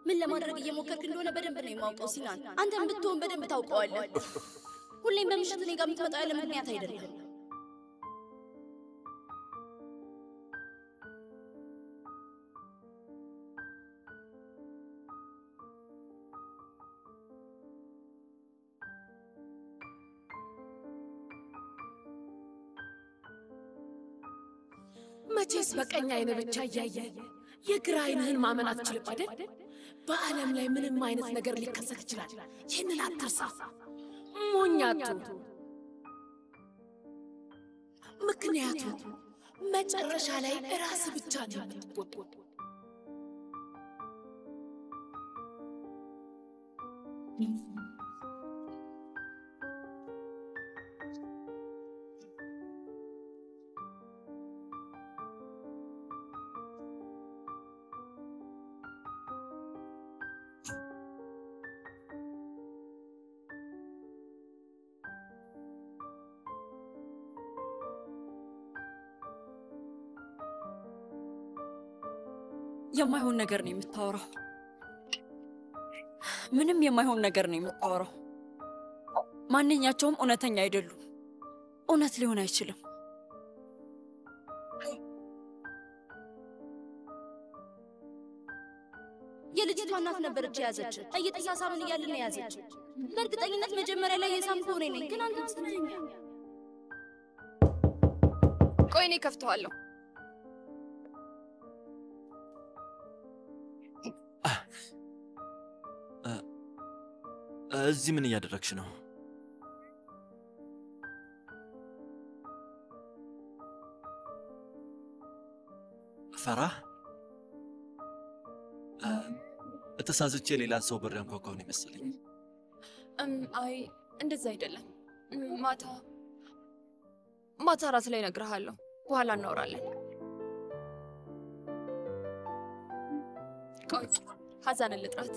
ምን ለማድረግ እየሞከርክ እንደሆነ በደንብ ነው የማውቀው ሲናን። አንተም ብትሆን በደንብ ታውቀዋለህ። ሁሌም በምሽት እኔ ጋር የምትመጣው ያለ ምክንያት አይደለም። መቼስ በቀኝ አይነ ብቻ እያየ የግራ አይንህን ማመን አትችልም አይደል? በዓለም ላይ ምንም አይነት ነገር ሊከሰት ይችላል። ይህንን አትርሳ። ሞኛቱ ምክንያቱም መጨረሻ ላይ እራስ ብቻ ነው የምትጎዳው። የማይሆን ነገር ነው የምታወራው። ምንም የማይሆን ነገር ነው የምታወራው። ማንኛቸውም እውነተኛ አይደሉም። እውነት ሊሆን አይችልም። የልጅቷ እናት ነበረች የያዘች። እየተሳሳምን እያልን ነው የያዘች። በእርግጠኝነት መጀመሪያ ላይ የሳምኩህ እኔ ነኝ፣ ግን አንተ ስለኛ ቆይ እኔ ከፍተዋለሁ። እዚህ ምን እያደረግሽ ነው? ፈራህ? ተሳዝቼ ሌላ ሰው በር ያንኳኳው ነው የመሰለኝ። እም፣ አይ እንደዛ አይደለም። እም፣ ማታ ማታ ራት ላይ እነግርሃለሁ። በኋላ እናወራለን። ቆይ ሀዛንን ልጥራት።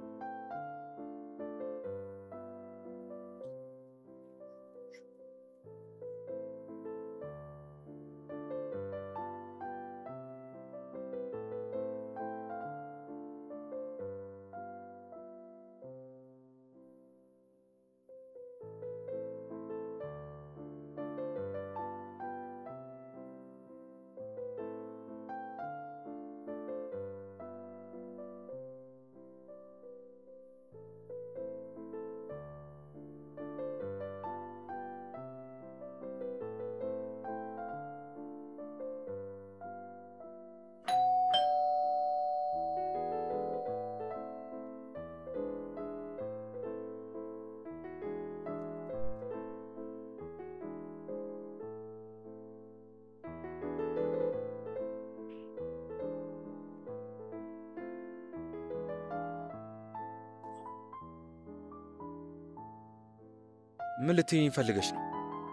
ምን ልትይኝ ፈልገሽ ነው?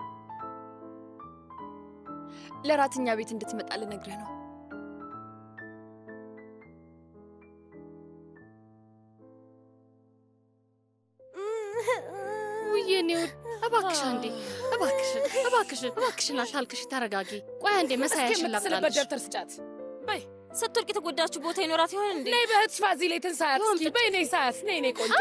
ለራትኛ ቤት እንድትመጣ ልነግርህ ነው። ውዬ እኔ ውድ እባክሽ አንዴ እባክሽን እባክሽን እባክሽን አታልቅሽ፣ ተረጋጊ። ቆይ አንዴ መሳያሽን የምትስልበት ላምጣልሽ። ደብተር ስጫት። በይ ስትወድቅ የተጎዳችሁ ቦታ ይኖራት ይሆን እንዴ? ነይ በእህትሽ ፋዚሌትን ሳያት እስኪ። በይ ነይ ሳያት። ነይ ነይ ቆንጆ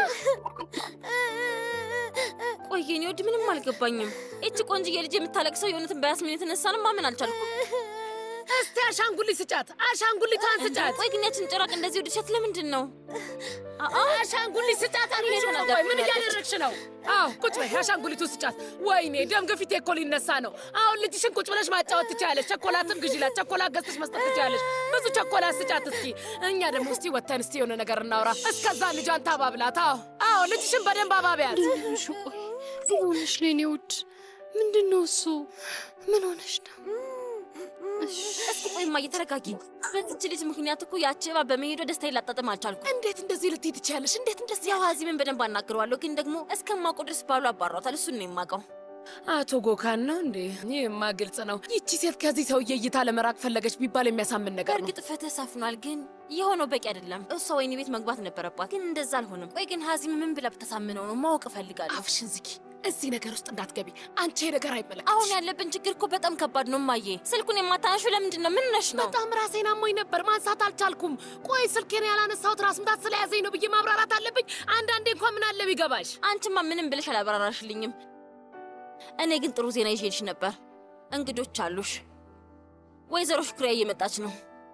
ቆይ የኔ ውድ ምንም አልገባኝም። ይቺ ቆንጅዬ ልጅ የምታለቅሰው የእውነትን በያስሚን የተነሳንም ማመን አልቻልኩም። እስቲ አሻንጉሊት ስጫት። አሻንጉሊቷን ስጫት። ቆይ ግን ያችን ጭራቅ እንደዚህ ወደሻት ለምንድን ነው? አሻንጉሊት ስጫት። አልኩሽ እኮ። ቆይ ምን እያደረግሽ ነው? አዎ ቁጭ በይ። አሻንጉሊቱ ስጫት። ወይኔ ደም ግፊቴ እኮ ሊነሳ ነው። አሁን ልጅሽን ቁጭ ብለሽ ማጫወት ትችያለሽ። ቸኮላትም ግዢላት። ቸኮላት ገዝተሽ መስጠት ትችያለሽ። ብዙ ቸኮላት ስጫት እስኪ። እኛ ደግሞ እስቲ ወተን እስቲ የሆነ ነገር እናውራ። እስከዛ ልጇን ታባብላት። አዎ አዎ፣ ልጅሽን በደንብ አባቢያት። ምን ሆነሽ ነው የኔ ውድ? ምንድን ነው እሱ? ምን ሆነሽ ነው? እስኪ ቆይ እማዬ ተረጋጊ። በዚች ልጅ ምክንያት እኮ ያቺ እባብ በመሄዷ ደስታዬን ላጣጥም አልቻልኩም። እንዴት እንደዚህ ልትይ ትችያለሽ? እንዴት እንደዚህ ያው ሀዚምን በደንብ አናግረዋለሁ፣ ግን ደግሞ እስከማውቀው ድረስ ባሉ አባሯታል። እሱን ነው የማውቀው። አቶ ጎካን ነው እንዴ? ይህማ ግልጽ ነው። ይቺ ሴት ከዚህ ሰውዬ እይታ ለመራቅ ፈለገች ቢባል የሚያሳምን ነገር ነው። በእርግጥ ፍትህ ሰፍኗል፣ ግን የሆነው በቂ አይደለም። እሷ ወይኔ ቤት መግባት ነበረባት፣ ግን እንደዛ አልሆነም። ቆይ ግን ሀዚም ምን ብላ ብታሳምነው ነው ማወቅ እፈልጋለሁ። አፍሽን ዝጊ። እዚህ ነገር ውስጥ እንዳትገቢ። አንቺ ይሄ ነገር አይመለከትሽ። አሁን ያለብን ችግር እኮ በጣም ከባድ ነው እማዬ። ስልኩን የማታነሹ ለምንድን ነው? ምን ነሽ ነው? በጣም ራሴን አሞኝ ነበር፣ ማንሳት አልቻልኩም። ቆይ ስልኬን ያላነሳሁት ራስ ምታት ስለያዘኝ ነው ብዬ ማብራራት አለብኝ? አንዳንዴ እንኳን ምን አለ ቢገባሽ። አንቺማ ምንም ብለሽ አላብራራሽልኝም። እኔ ግን ጥሩ ዜና ይዤልሽ ነበር። እንግዶች አሉሽ። ወይዘሮ ሽኩሪያ እየመጣች ነው።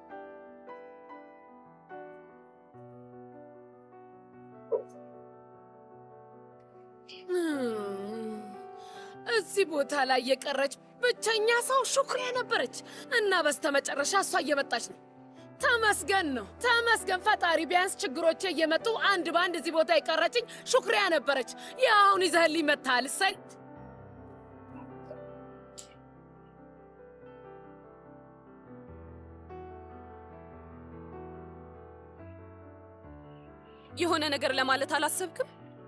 እም፣ እዚህ ቦታ ላይ የቀረች ብቸኛ ሰው ሹክሪያ ነበረች እና በስተመጨረሻ እሷ እየመጣች ነው። ተመስገን ነው ተመስገን ፈጣሪ። ቢያንስ ችግሮቼ እየመጡ አንድ በአንድ እዚህ ቦታ የቀረችኝ ሹክሪያ ነበረች። ያው አሁን ይዘህልኝ መጥተሃል። እሰይ የሆነ ነገር ለማለት አላሰብክም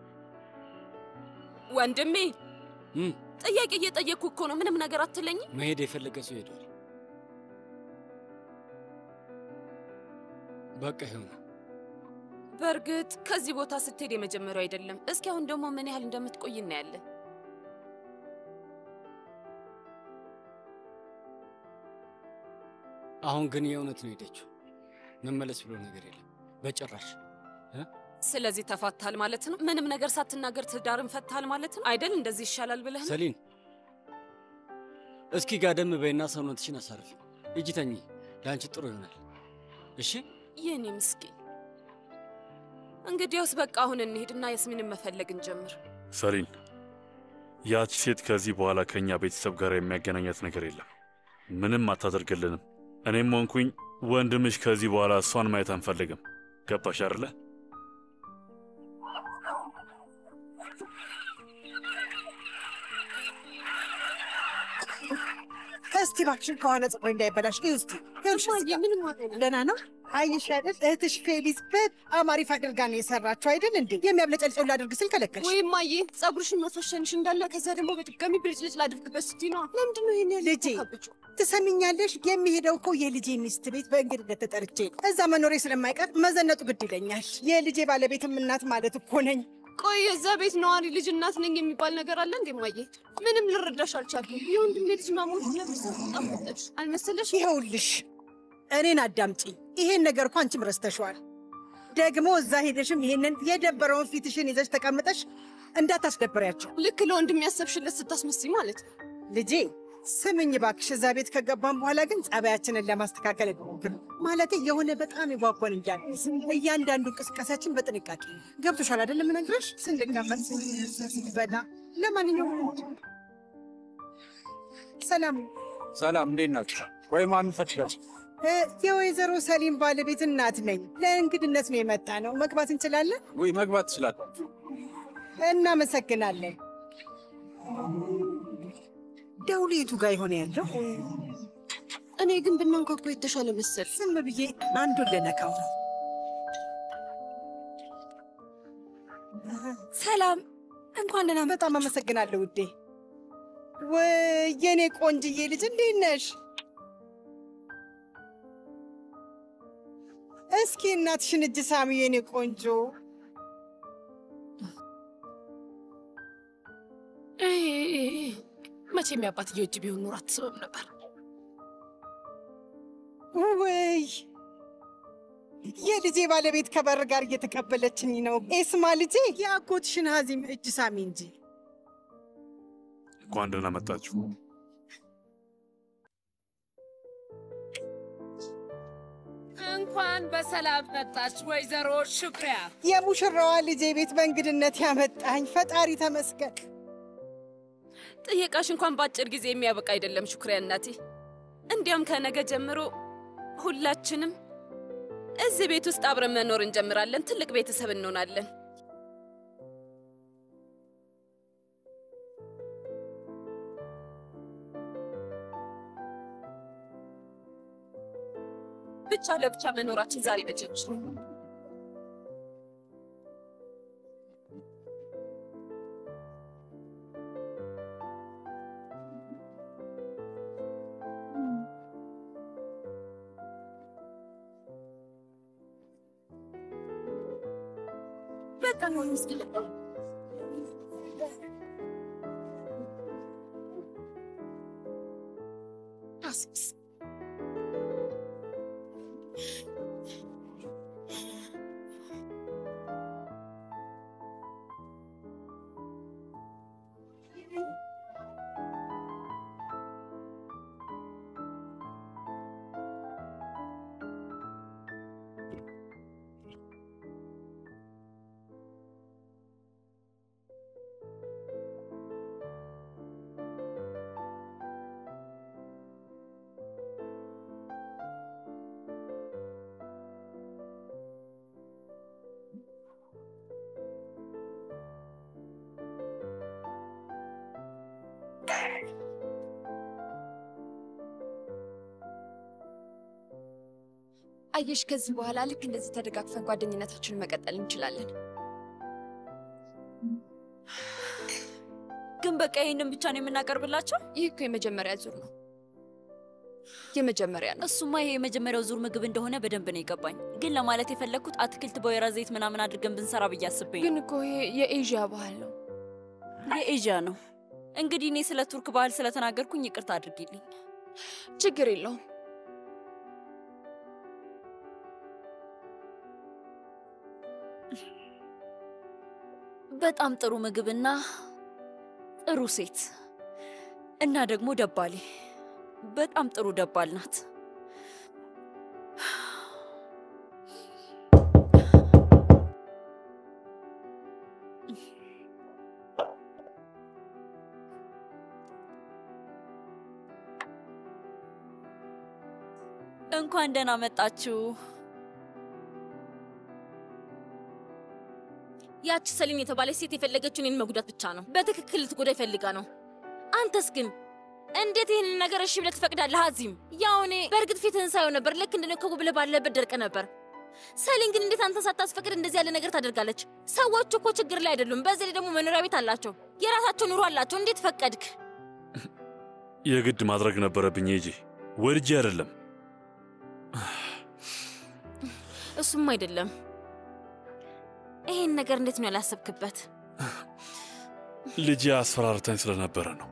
ወንድሜ? እም፣ ጥያቄ እየጠየቅኩ እኮ ነው። ምንም ነገር አትለኝ? መሄድ የፈለገ ሰው ሄዷል። በቃ ይሁን። በእርግጥ ከዚህ ቦታ ስትሄድ የመጀመሪያው አይደለም። እስኪ አሁን ደግሞ ምን ያህል እንደምትቆይ እናያለን። አሁን ግን የእውነት ነው ሄደችው። መመለስ ብሎ ነገር የለም በጭራሽ። ስለዚህ ተፋታል ማለት ነው? ምንም ነገር ሳትናገር ትዳርን ፈታል ማለት ነው አይደል? እንደዚህ ይሻላል ብለህ ነው? ሰሊን እስኪ ጋደም በይና ሰውነትሽን አሳርፊ። እጅ ተኚ፣ ለአንቺ ጥሩ ይሆናል። እሺ የኔ ምስኪን። እንግዲያውስ በቃ አሁን እንሄድና ያስሚንን መፈለግ እንጀምር። ሰሊን፣ ያች ሴት ከዚህ በኋላ ከእኛ ቤተሰብ ጋር የሚያገናኛት ነገር የለም። ምንም አታደርግልንም። እኔም ሆንኩኝ ወንድምሽ ከዚህ በኋላ እሷን ማየት አንፈልግም። ገባሽ አይደለ? እስቲ እባክሽን ከሆነ ፀጉሬ እንዳይበላሽ ግን እስቲ ደህና ነው። አየሽ አይደል እህትሽ ፌሊስ በጣም አሪፍ አድርጋ ነው የሰራችው አይደል እንዴ? የሚያብለጨልጨው ላድርግ ስል ከለከልሽ። ወይም ማዬ ጸጉርሽን መፈሸንሽ እንዳለ ከዛ ደግሞ በድጋሚ ብልጭልጭ ላድርግበት ስትይ ነዋ። ለምንድን ነው ይሄን ያህል ልጄ ትሰሚኛለሽ? የሚሄደው እኮ የልጄ ሚስት ቤት በእንግድነት ተጠርቼ ነው። እዛ መኖሬ ስለማይቀር መዘነጡ ግድ ይለኛል። የልጄ ባለቤትም እናት ማለት እኮ ነኝ። ቆይ የዛ ቤት ነዋሪ ልጅ እናት ነኝ የሚባል ነገር አለ እንዴ ማዬ? ምንም ልረዳሽ አልቻልኩም። የወንድሜ ልጅ ማሞት ለምሰጣሽ አልመሰለሽ? ይኸውልሽ እኔን አዳምጪኝ። ይሄን ነገር እኮ አንቺም ረስተሽዋል። ደግሞ እዛ ሄደሽም ይሄንን የደበረውን ፊትሽን ይዘሽ ተቀምጠሽ እንዳታስደብሪያቸው። ልክ ለወንድሜ ያሰብሽለት ስታስመስይ ማለት ነው። ልጄ ስምኝ ባክሽ፣ እዛ ቤት ከገባን በኋላ ግን ጸባያችንን ለማስተካከል እንሞክር። ማለቴ የሆነ በጣም የጓጓን እያለ እያንዳንዱ እንቅስቃሴያችን በጥንቃቄ ገብቶሻል አይደለም? እነግርሽ ስንቀመጥ በላ። ለማንኛውም ሰላም ሰላም፣ እንዴት ናችሁ? ወይ ማን ፈልጋችሁ? እ፣ የወይዘሮ ሰሊም ባለቤት እናት ነኝ። ለእንግድነት ነው የመጣ ነው። መግባት እንችላለን? ወይ መግባት ትችላላችሁ። እናመሰግናለን። ደውሉ የቱ ጋር የሆነ ያለው? እኔ ግን ብናንኳኳ የተሻለ መሰል። ዝም ብዬ አንዱን ልነካው ነው። ሰላም፣ እንኳን ደህና በጣም አመሰግናለሁ ውዴ። ወይ የኔ ቆንጅዬ ልጅ እንዴት ነሽ? እስኪ እናትሽን እጅ ሳሚ የኔ ቆንጆ። መቼም የአባትየው እጅ ቢሆን ኖሮ አትስብም ነበር። ወይ የልጄ ባለቤት ከበር ጋር እየተቀበለችኝ ነው። ኤስማ ልጄ የአጎትሽን ሀዚም እጅ ሳሚ እንጂ። እንኳን ደህና መጣችሁ። እንኳን በሰላም መጣች ወይዘሮ ሹክሪያ። የሙሽራዋ ልጄ ቤት በእንግድነት ያመጣኝ ፈጣሪ ተመስገን። ጥየቃሽ እንኳን በአጭር ጊዜ የሚያበቃ አይደለም ሹክሪያ እናቴ። እንዲያም ከነገ ጀምሮ ሁላችንም እዚህ ቤት ውስጥ አብረን መኖር እንጀምራለን። ትልቅ ቤተሰብ እንሆናለን። ብቻ ለብቻ መኖራችን ዛሬ መጀመር በጣም ነው ምስል አስብስ አየሽ፣ ከዚህ በኋላ ልክ እንደዚህ ተደጋግፈን ጓደኝነታችንን መቀጠል እንችላለን። ግን በቃ ይህንን ብቻ ነው የምናቀርብላቸው? ይህ እኮ የመጀመሪያ ዙር ነው። የመጀመሪያ ነው። እሱማ ይሄ የመጀመሪያው ዙር ምግብ እንደሆነ በደንብ ነው የገባኝ። ግን ለማለት የፈለግኩት አትክልት በወይራ ዘይት ምናምን አድርገን ብንሰራ ብዬ አስቤ ነው። ግን እኮ ይሄ የኤዥያ ባህል ነው። የኤዥያ ነው። እንግዲህ እኔ ስለ ቱርክ ባህል ስለተናገርኩኝ ይቅርታ አድርጊልኝ። ችግር የለውም። በጣም ጥሩ ምግብና ጥሩ ሴት እና ደግሞ ደባሌ በጣም ጥሩ ደባል ናት። እንኳን ደህና መጣችሁ። ያቺ ሰሊን የተባለች ሴት የፈለገችው እኔን መጉዳት ብቻ ነው። በትክክል ልትጎዳ ይፈልጋ ነው። አንተስ ግን እንዴት ይህንን ነገር እሺ ብለህ ትፈቅዳለህ? አዚም፣ ያው እኔ በእርግጥ ፊትህን ሳየው ነበር ልክ እንደ ነከቡ ብለህ ባለበት ደርቀ ነበር። ሰሊን ግን እንዴት አንተን ሳታስፈቅድ እንደዚህ ያለ ነገር ታደርጋለች? ሰዎች እኮ ችግር ላይ አይደሉም። በዚህ ላይ ደግሞ መኖሪያ ቤት አላቸው፣ የራሳቸው ኑሮ አላቸው። እንዴት ፈቀድክ? የግድ ማድረግ ነበረብኝ እንጂ ወድጄ አይደለም። እሱም አይደለም። ይሄን ነገር እንዴት ነው ያላሰብክበት? ልጄ አስፈራርታኝ ስለነበረ ነው።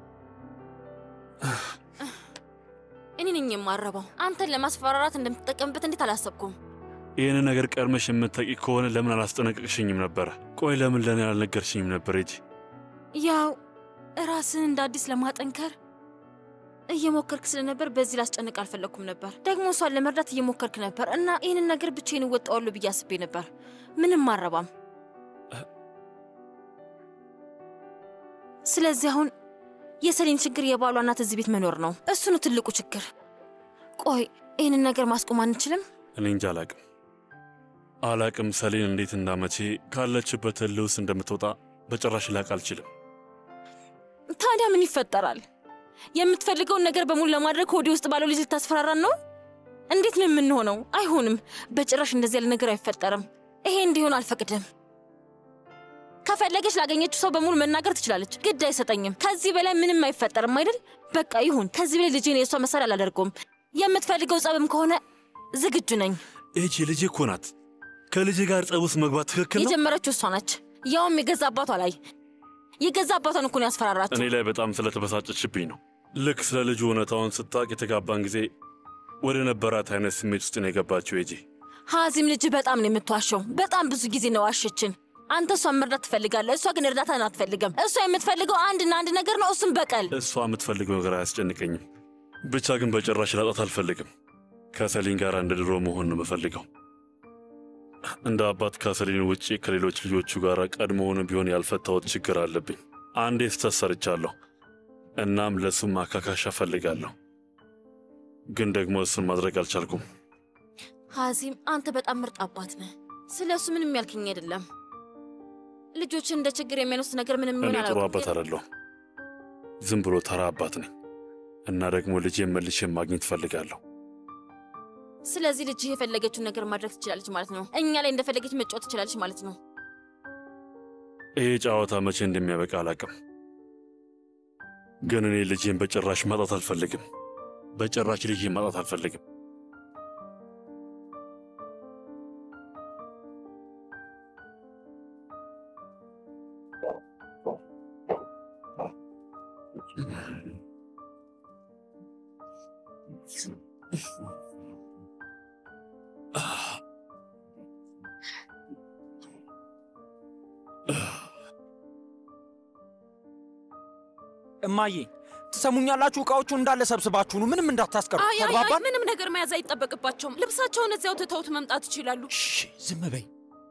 እኔ ነኝ የማረባው። አንተን ለማስፈራራት እንደምትጠቀምበት እንዴት አላሰብኩም? ይህንን ነገር ቀድመሽ የምታውቂ ከሆነ ለምን አላስጠነቀቅሽኝም ነበረ? ቆይ ለምን ለእኔ አልነገርሽኝም ነበር? ሂጂ። ያው ራስን እንደ አዲስ ለማጠንከር እየሞከርክ ስለነበር በዚህ ላስጨንቅ አልፈለግኩም ነበር። ደግሞ እሷን ለመርዳት እየሞከርክ ነበር እና ይህንን ነገር ብቻዬን እወጣዋለሁ ብዬ አስቤ ነበር። ምንም አረባም። ስለዚህ አሁን የሰሌን ችግር የባሏ እናት እዚህ ቤት መኖር ነው። እሱ ነው ትልቁ ችግር። ቆይ ይህንን ነገር ማስቆም አንችልም? እኔ እንጃ አላቅም አላቅም። ሰሌን እንዴት እንዳመቼ ካለችበት እልህ ውስጥ እንደምትወጣ በጭራሽ ላቅ አልችልም። ታዲያ ምን ይፈጠራል? የምትፈልገውን ነገር በሙሉ ለማድረግ ሆዴ ውስጥ ባለው ልጅ ልታስፈራራን ነው? እንዴት ነው የምንሆነው? አይሆንም፣ በጭራሽ እንደዚህ ያለ ነገር አይፈጠርም። ይሄ እንዲሆን አልፈቅድም። ከፈለገች ላገኘችው ሰው በሙሉ መናገር ትችላለች። ግድ አይሰጠኝም። ከዚህ በላይ ምንም አይፈጠርም አይደል? በቃ ይሁን። ከዚህ በላይ ልጄን የእሷ መሳሪያ አላደርገውም። የምትፈልገው ጸብም ከሆነ ዝግጁ ነኝ። ይህቺ ልጄ እኮ ናት። ከልጄ ጋር ጸብ ውስጥ መግባት ትክክል ነው? የጀመረችው እሷ ነች፣ ያውም የገዛ አባቷ ላይ። የገዛ አባቷን እኮ ነው ያስፈራራችው። እኔ ላይ በጣም ስለተበሳጨችብኝ ነው። ልክ ስለ ልጁ እውነታውን ስታቅ የተጋባን ጊዜ ወደ ነበራት አይነት ስሜት ውስጥ ነው የገባችው። ሂጂ። ሀዚም ልጅ በጣም ነው የምትዋሸው። በጣም ብዙ ጊዜ ነው ዋሸችን። አንተ እሷን መርዳት ትፈልጋለህ፣ እሷ ግን እርዳታን አትፈልግም። እሷ የምትፈልገው አንድና አንድ ነገር ነው፣ እሱም በቀል። እሷ የምትፈልገው ነገር አያስጨንቀኝም። ብቻ ግን በጭራሽ ላጣት አልፈልግም። ከሰሊን ጋር እንደ ድሮ መሆን ነው የምፈልገው። እንደ አባት ከሰሊን ውጪ ከሌሎች ልጆቹ ጋር ቀድሞውኑ ቢሆን ያልፈታሁት ችግር አለብኝ። አንዴ ስህተት ሰርቻለሁ። እናም ለእሱም ማካካሻ እፈልጋለሁ። ግን ደግሞ እሱን ማድረግ አልቻልኩም። ሀዚም አንተ በጣም ምርጥ አባት ነህ። ስለ እሱ ምንም ያልከኝ አይደለም። ልጆችን እንደ ችግር የሚያነሱት ነገር ምንም እኔ ይሆን ጥሩ አላውቅም፣ አባት ግን አይደለሁም። ዝም ብሎ ተራ አባት ነኝ እና ደግሞ ልጄን መልሼ ማግኘት እፈልጋለሁ። ስለዚህ ልጅህ የፈለገችውን ነገር ማድረግ ትችላለች ማለት ነው። እኛ ላይ እንደፈለገች መጫወት ትችላለች ማለት ነው። ይሄ ጨዋታ መቼ እንደሚያበቃ አላውቅም። ግን እኔ ልጄን በጭራሽ ማጣት አልፈልግም። በጭራሽ ልጄን ማጣት አልፈልግም። እማዬ ትሰሙኛላችሁ? እቃዎቹን እንዳለ ሰብስባችሁ ነው፣ ምንም እንዳታስቀሩ። አይ አይ አይ ተግባባን? ምንም ነገር መያዝ አይጠበቅባቸውም። ልብሳቸውን እዚያው ትተውት መምጣት ይችላሉ። ዝም በይ።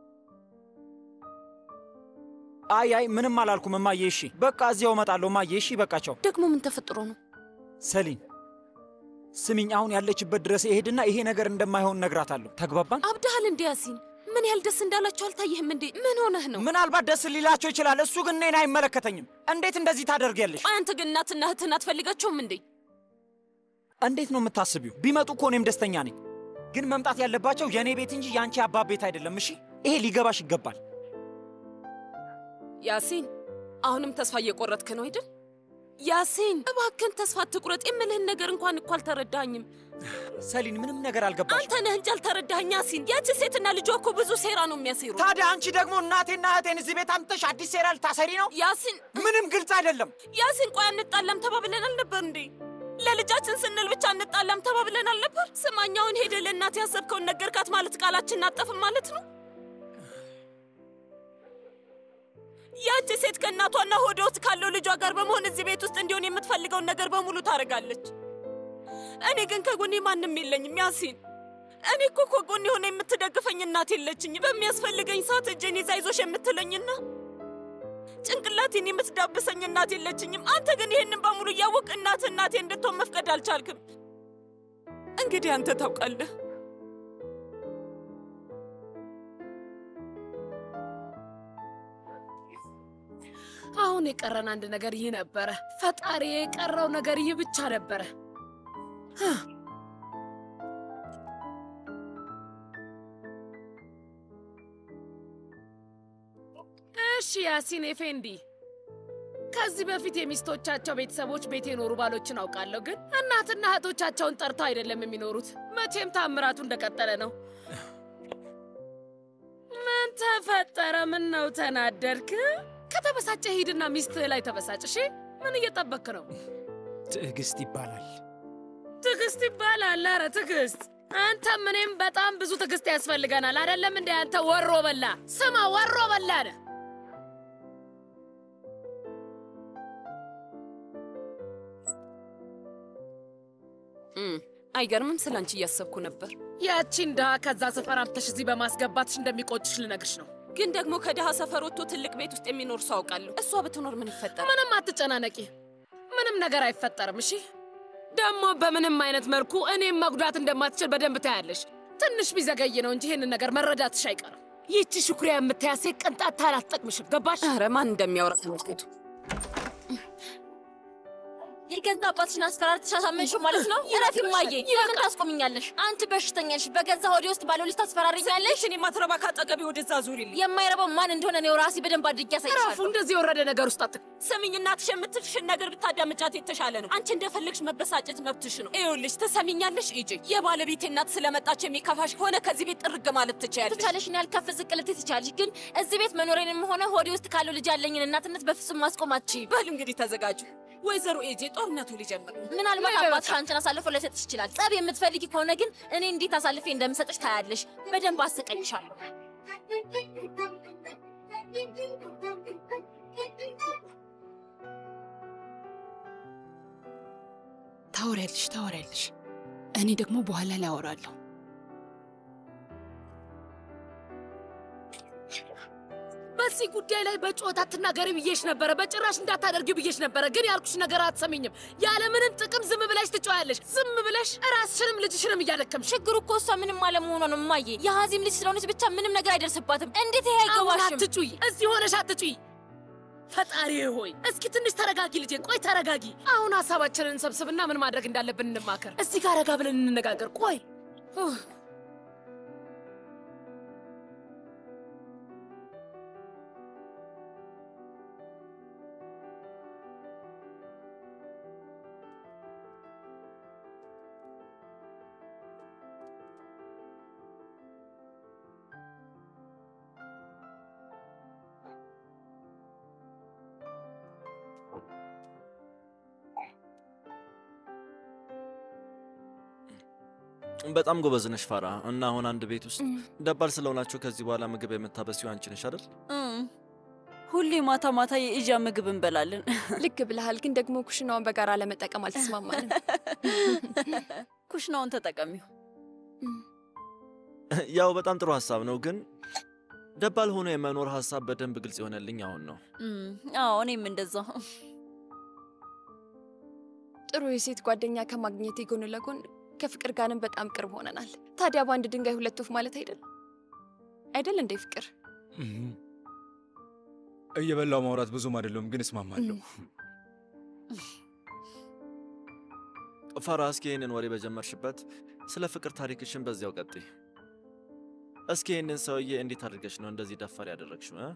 አይ አይ ምንም አላልኩም እማዬ። እሺ በቃ እዚያው እመጣለሁ እማዬ። እሺ በቃቸው። ደግሞ ምን ተፈጥሮ ነው? ሰሊን ስሚኝ፣ አሁን ያለችበት ድረስ እሄድና ይሄ ነገር እንደማይሆን እነግራታለሁ። ተግባባን? አብድሃል እንዴ ያሲን? ምን ያህል ደስ እንዳላቸው አልታየህም እንዴ? ምን ሆነህ ነው? ምናልባት ደስ ሊላቸው ይችላል። እሱ ግን እኔን አይመለከተኝም። እንዴት እንደዚህ ታደርጊያለሽ? ቆይ አንተ ግን እናትና እህትህን አትፈልጋቸውም እንዴ? እንዴት ነው የምታስቢው? ቢመጡ እኮ እኔም ደስተኛ ነኝ። ግን መምጣት ያለባቸው የእኔ ቤት እንጂ የአንቺ አባት ቤት አይደለም። እሺ ይሄ ሊገባሽ ይገባል። ያሲን አሁንም ተስፋ እየቆረጥክ ነው አይደል? ያሲን እባክህን ተስፋ አትቁረጥ። የምልህን ነገር እንኳን እኮ አልተረዳኝም። ሰሊን ምንም ነገር አልገባሽ። አንተ ነህ እንጂ አልተረዳኸኝ ያሲን። ያቺ ሴትና ልጇ እኮ ብዙ ሴራ ነው የሚያሴሩ። ታዲያ አንቺ ደግሞ እናቴና እህቴን እዚህ ቤት አምጥተሽ አዲስ ሴራ ልታሰሪ ነው? ያሲን ምንም ግልጽ አይደለም። ያሲን ቆይ አንጣላም ተባብለን አልነበር እንዴ? ለልጃችን ስንል ብቻ እንጣላም ተባብለን አልነበር? ስማኛውን ሄደ ለእናት ያሰብከውን ነገርካት ማለት ቃላችን አጠፍም ማለት ነው? ያቺ ሴት ከእናቷና ሆዷ ውስጥ ካለው ልጇ ጋር በመሆን እዚህ ቤት ውስጥ እንዲሆን የምትፈልገውን ነገር በሙሉ ታደርጋለች። እኔ ግን ከጎኔ ማንም የለኝም ያሲን። እኔ እኮ ከጎኔ የሆነ የምትደግፈኝ እናት የለችኝ። በሚያስፈልገኝ ሰዓት እጄን ይዛ አይዞሽ የምትለኝና ጭንቅላቴን የምትዳብሰኝ እናት የለችኝም። አንተ ግን ይህንን በሙሉ እያወቅ እናት እናቴ እንድትሆን መፍቀድ አልቻልክም። እንግዲህ አንተ ታውቃለህ። አሁን የቀረን አንድ ነገር ይህ ነበረ። ፈጣሪ የቀረው ነገር ይህ ብቻ ነበረ። እሺ ያሲን ኤፌንዲ፣ ከዚህ በፊት የሚስቶቻቸው ቤተሰቦች ቤት የኖሩ ባሎችን አውቃለሁ፣ ግን እናትና እህቶቻቸውን ጠርተው አይደለም የሚኖሩት። መቼም ታምራቱ እንደቀጠለ ነው። ምን ተፈጠረ? ምን ነው ተናደድክ? ከተበሳጨ ሂድና ሚስትህ ላይ ተበሳጭ። እሺ፣ ምን እየጠበክ ነው? ትዕግስት ይባላል። ትዕግስት ይባላል። አረ ትዕግስት፣ አንተም እኔም በጣም ብዙ ትዕግስት ያስፈልገናል። አይደለም እንደ አንተ ወሮ በላ። ስማ፣ ወሮ በላ ነህ። አይገርምም? ስለ አንቺ እያሰብኩ ነበር። ያቺን ድሃ ከዛ ሰፈር አምጥተሽ እዚህ በማስገባትሽ እንደሚቆጭሽ ልነግርሽ ነው። ግን ደግሞ ከድሃ ሰፈር ወጥቶ ትልቅ ቤት ውስጥ የሚኖር ሰው አውቃለሁ። እሷ ብትኖር ምን ይፈጠራል? ምንም አትጨናነቂ፣ ምንም ነገር አይፈጠርም። እሺ ደግሞ በምንም አይነት መልኩ እኔም መጉዳት እንደማትችል በደንብ ታያለሽ። ትንሽ ቢዘገይ ነው እንጂ ይህንን ነገር መረዳትሽ አይቀርም። ይህቺ ሹክሪያ የምታያሴ ቅንጣት ታህል አትጠቅምሽም። ገባሽ? ኧረ ማን እንደሚያወራ ተመልከቱ። የገዛ አባትሽን አስፈራርተሽ አሳመንሽው ማለት ነው? እረፊ እማዬ፣ ለምን ታስቆምኛለሽ? አንቺ በሽተኛ ነሽ። በገዛ ሆዴ ውስጥ ባለው ልጅ ታስፈራሪኛለሽ? እኔ ማትረባ ካጠገቤ ወደዛ ዙሪልኝ። የማይረባው ማን እንደሆነ እኔው ራሴ በደንብ አድርጌ ያሳይሻለሁ። እረፉ። እንደዚህ የወረደ ነገር ውስጥ አት ስሚኝ፣ እናትሽ የምትልሽን ነገር ብታዳምጫት የተሻለ ነው። አንቺ እንደፈለግሽ መበሳጨት መብትሽ ነው። ይኸውልሽ፣ ትሰሚኛለሽ? ሂጂ። የባለቤቴ እናት ስለመጣች የሚከፋሽ ከሆነ ከዚህ ቤት ጥርግ ማለት ትችያለሽ። ትቻለሽን ያህል ከፍ ዝቅ ልትይ ትቻለሽ፣ ግን እዚህ ቤት መኖሬንም ሆነ ሆዴ ውስጥ ካለው ልጅ ያለኝን እናትነት በፍጹም ማስቆም አትችይም። በል እንግዲህ ተዘጋጁ። ወይዘሮ ኤጄ ጦርነቱ ሊጀምር ነው። ምናልባት አባትሽ አንቺን አሳልፎ ላይሰጥሽ ይችላል። ጸብ የምትፈልጊ ከሆነ ግን እኔ እንዴት አሳልፌ እንደምሰጥሽ ታያለሽ። በደንብ አሰቀኝሻለሁ። ታወሪያለሽ ታወሪያለሽ። እኔ ደግሞ በኋላ ላይ አወራለሁ። በዚህ ጉዳይ ላይ በጩኸት አትናገሪ ብዬሽ ነበረ። በጭራሽ እንዳታደርጊው ብዬሽ ነበረ። ግን ያልኩሽ ነገር አትሰሚኝም። ያለምንም ጥቅም ዝም ብለሽ ትጮያለሽ። ዝም ብለሽ ራስሽንም ልጅሽንም እያደከምሽ። ችግሩ እኮ እሷ ምንም አለመሆኗ ነው እማዬ። የሀዚም ልጅ ስለሆነች ብቻ ምንም ነገር አይደርስባትም። እንዴት ይሄ አሁን አይገባሽም? አትጩይ፣ እዚህ ሆነሽ አትጩይ። ፈጣሪ ሆይ እስኪ ትንሽ ተረጋጊ ልጄ፣ ቆይ ተረጋጊ። አሁን ሀሳባችንን እንሰብስብና ምን ማድረግ እንዳለብን እንማከር። እዚህ ጋር ረጋ ብለን እንነጋገር። ቆይ ኡህ። በጣም ጎበዝ ነሽ ፋራ። እና አሁን አንድ ቤት ውስጥ ደባል ስለሆናችሁ ከዚህ በኋላ ምግብ የምታበሲው አንቺ ነሽ አይደል? እም፣ ሁሌ ማታ ማታ የኢዣ ምግብ እንበላለን። ልክ ብለሃል፣ ግን ደግሞ ኩሽናውን በጋራ ለመጠቀም አልተስማማንም። ኩሽናውን ተጠቀሚው። ያው በጣም ጥሩ ሀሳብ ነው፣ ግን ደባል ሆኖ የመኖር ሀሳብ በደንብ ግልጽ የሆነልኝ አሁን ነው። እም፣ አዎ እኔም እንደዛው። ጥሩ የሴት ጓደኛ ከማግኘቴ ጎን ለጎን ከፍቅር ጋርም በጣም ቅርብ ሆነናል። ታዲያ በአንድ ድንጋይ ሁለት ወፍ ማለት አይደል አይደል እንዴ ፍቅር? እየበላው ማውራት ብዙም አይደለም፣ ግን እስማማለሁ። ፋራ፣ እስኪ ይህንን ወሬ በጀመርሽበት ስለ ፍቅር ታሪክሽን በዚያው ቀጥይ። እስኪ ይህንን ሰውዬ እንዴት አድርገሽ ነው እንደዚህ ደፋር ያደረግሽው? እ?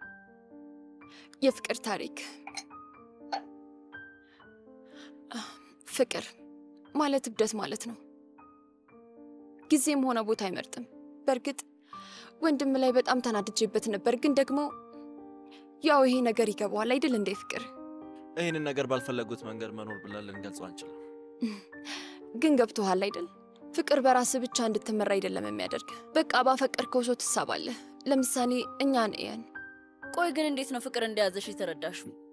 የፍቅር ታሪክ ፍቅር ማለት እብደት ማለት ነው። ጊዜም ሆነ ቦታ አይመርጥም። በእርግጥ ወንድም ላይ በጣም ተናድጄበት ነበር፣ ግን ደግሞ ያው ይሄ ነገር ይገባዋል አይደል እንዴ ፍቅር? ይህንን ነገር ባልፈለጉት መንገድ መኖር ብለን ልንገልጸው አንችልም። ግን ገብቶሃል አይደል? ፍቅር በራስ ብቻ እንድትመራ አይደለም የሚያደርግ። በቃ ባፈቀርከው ሰው ትሳባለህ። ለምሳሌ እኛን እየን ቆይ ግን እንዴት ነው ፍቅር እንደያዘሽ የተረዳሽው?